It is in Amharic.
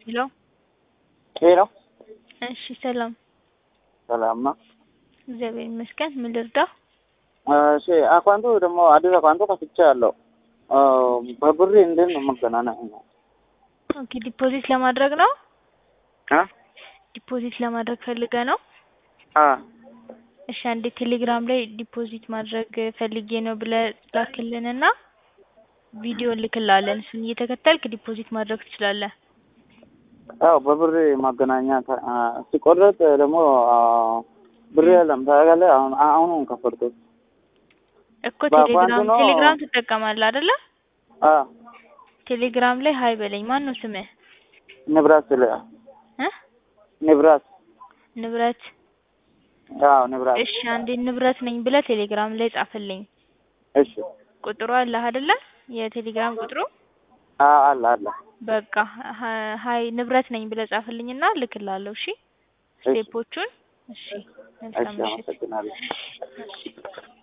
ሄሎ ሄሎ እሺ ሰላም ሰላም ነው። እግዚአብሔር ይመስገን ምን ልርዳው እሺ አካውንቱ ደግሞ አዲስ አካውንቱ ከፍቼ ያለው በብሬ እንዴት ነው መገናኘት ነው? ኦኬ ዲፖዚት ለማድረግ ነው አ ዲፖዚት ለማድረግ ፈልገ ነው አ እሺ አንዴ ቴሌግራም ላይ ዲፖዚት ማድረግ ፈልጌ ነው ብለህ ላክልንና ቪዲዮ እንልክልሃለን እሱን እየተከተልክ ዲፖዚት ማድረግ ትችላለህ ያው በብሬ ማገናኘት አ፣ ሲቆረጥ ደግሞ አ፣ ብር የለም ታውቃለህ። አሁን አሁኑን ከፈርኩት እኮ በአካውንቱ ቴሌግራም ነው። ቴሌግራም ትጠቀማለህ አይደለ አ ቴሌግራም ላይ ሀይ በለኝ ማን ነው ስምህ ንብረት ስለ እ ንብረት ንብረት አዎ ንብረት እሺ አንዴ ንብረት ነኝ ብለህ ቴሌግራም ላይ ጻፍልኝ እሺ ቁጥሩ አለህ አይደለ የቴሌግራም ቁጥሩ አ አለ አለ በቃ ሀ- ሀይ ንብረት ነኝ ብለህ ጻፍልኝና እልክልሃለሁ እሺ እሺ ስቴፖቹን እሺ መልካም እሺ ምሽት አመሰግናለሁ። እሺ